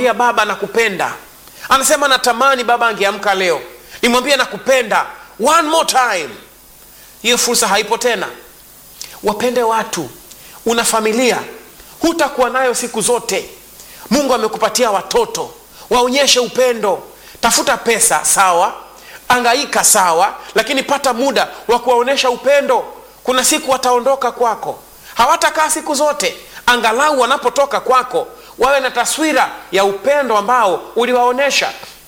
kumwambia baba nakupenda anasema natamani baba angeamka leo nimwambie nakupenda one more time hiyo fursa haipo tena wapende watu una familia hutakuwa nayo siku zote mungu amekupatia watoto waonyeshe upendo tafuta pesa sawa angaika sawa lakini pata muda wa kuwaonyesha upendo kuna siku wataondoka kwako hawatakaa siku zote angalau wanapotoka kwako wawe na taswira ya upendo ambao uliwaonyesha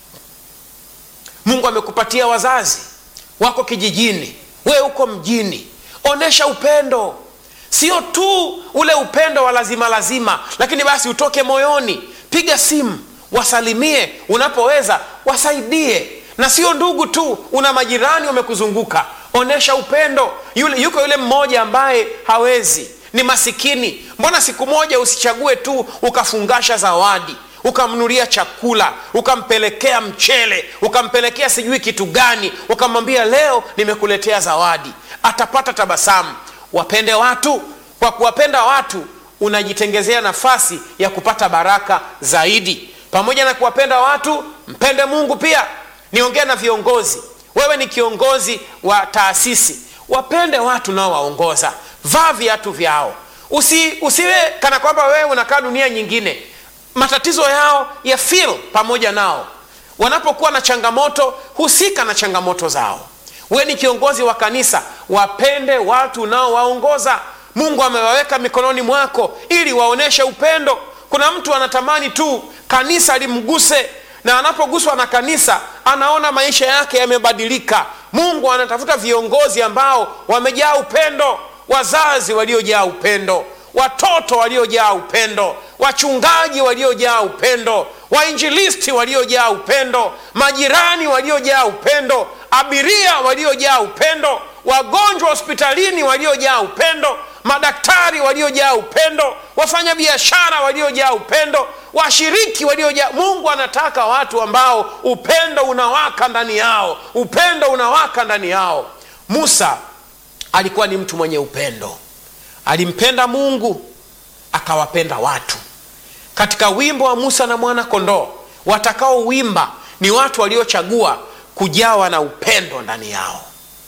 mungu amekupatia wazazi wako kijijini wewe uko mjini onyesha upendo sio tu ule upendo wa lazima lazima lakini basi utoke moyoni piga simu wasalimie unapoweza wasaidie na sio ndugu tu una majirani wamekuzunguka onyesha upendo yule, yuko yule mmoja ambaye hawezi ni masikini mbona siku moja usichague tu ukafungasha zawadi ukamnulia chakula ukampelekea mchele ukampelekea sijui kitu gani ukamwambia leo nimekuletea zawadi atapata tabasamu wapende watu kwa kuwapenda watu unajitengezea nafasi ya kupata baraka zaidi pamoja na kuwapenda watu mpende mungu pia niongee na viongozi wewe ni kiongozi wa taasisi wapende watu naowaongoza vaa viatu vyao Usi, usiwe kana kwamba wewe unakaa dunia nyingine matatizo yao ya fil pamoja nao wanapokuwa na changamoto husika na changamoto zao we ni kiongozi wa kanisa wapende watu unaowaongoza mungu amewaweka mikononi mwako ili waonyeshe upendo kuna mtu anatamani tu kanisa limguse na anapoguswa na kanisa anaona maisha yake yamebadilika mungu anatafuta viongozi ambao wamejaa upendo wazazi waliojaa upendo watoto waliojaa upendo wachungaji waliojaa upendo wainjilisti waliojaa upendo majirani waliojaa upendo abiria waliojaa upendo wagonjwa hospitalini waliojaa upendo madaktari waliojaa upendo wafanyabiashara waliojaa upendo washiriki waliojaa mungu anataka watu ambao upendo unawaka ndani yao upendo unawaka ndani yao musa alikuwa ni mtu mwenye upendo alimpenda mungu akawapenda watu katika wimbo wa musa na mwana kondoo watakaowimba ni watu waliochagua kujawa na upendo ndani yao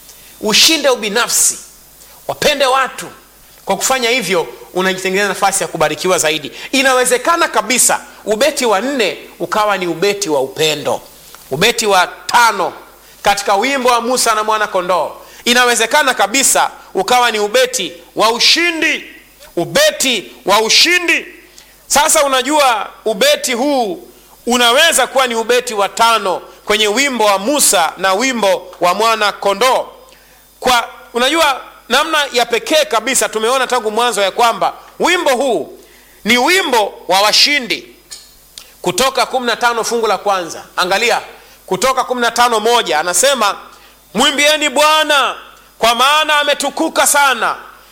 ushinde ubinafsi wapende watu kwa kufanya hivyo unajitengeneza nafasi ya kubarikiwa zaidi inawezekana kabisa ubeti wa nne ukawa ni ubeti wa upendo ubeti wa tano katika wimbo wa musa na mwana kondoo inawezekana kabisa ukawa ni ubeti wa ushindi ubeti wa ushindi sasa unajua ubeti huu unaweza kuwa ni ubeti wa tano kwenye wimbo wa musa na wimbo wa mwana kondoo kwa unajua namna ya pekee kabisa tumeona tangu mwanzo ya kwamba wimbo huu ni wimbo wa washindi kutoka 15 fungu la kwanza angalia kutoka 15 moja anasema mwimbieni bwana kwa maana ametukuka sana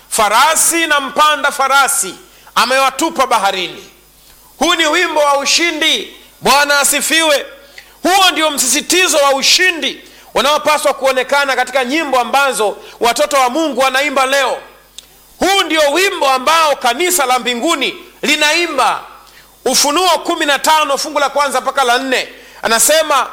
farasi na mpanda farasi amewatupa baharini huu ni wimbo wa ushindi bwana asifiwe huo ndio msisitizo wa ushindi unaopaswa kuonekana katika nyimbo ambazo watoto wa mungu wanaimba leo huu ndio wimbo ambao kanisa la mbinguni linaimba ufunuo 15 fungu la kwanza mpaka la nne anasema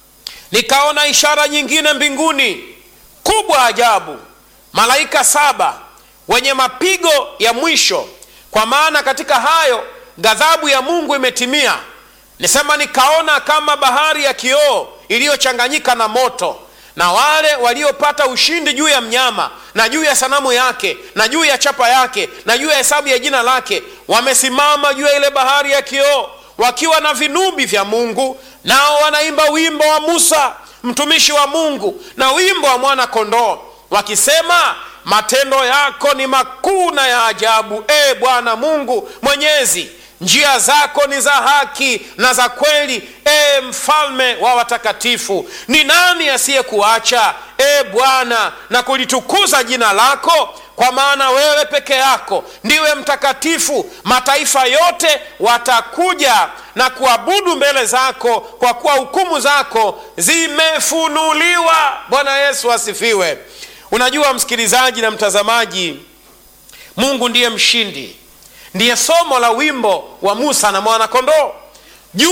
nikaona ishara nyingine mbinguni kubwa ajabu malaika saba wenye mapigo ya mwisho kwa maana katika hayo ghadhabu ya mungu imetimia nisema nikaona kama bahari ya kioo iliyochanganyika na moto na wale waliopata ushindi juu ya mnyama na juu ya sanamu yake na juu ya chapa yake na juu ya hesabu ya jina lake wamesimama juu ya ile bahari ya kioo wakiwa na vinubi vya mungu nao wanaimba wimbo wa musa mtumishi wa mungu na wimbo wa mwana kondoo wakisema matendo yako ni makuu na ya ajabu e bwana mungu mwenyezi njia zako ni za haki na za kweli e mfalme wa watakatifu ni nani asiyekuacha e bwana na kulitukuza jina lako kwa maana wewe peke yako ndiwe mtakatifu mataifa yote watakuja na kuabudu mbele zako kwa kuwa hukumu zako zimefunuliwa bwana yesu asifiwe unajua msikilizaji na mtazamaji mungu ndiye mshindi ndiye somo la wimbo wa musa na mwanakondoo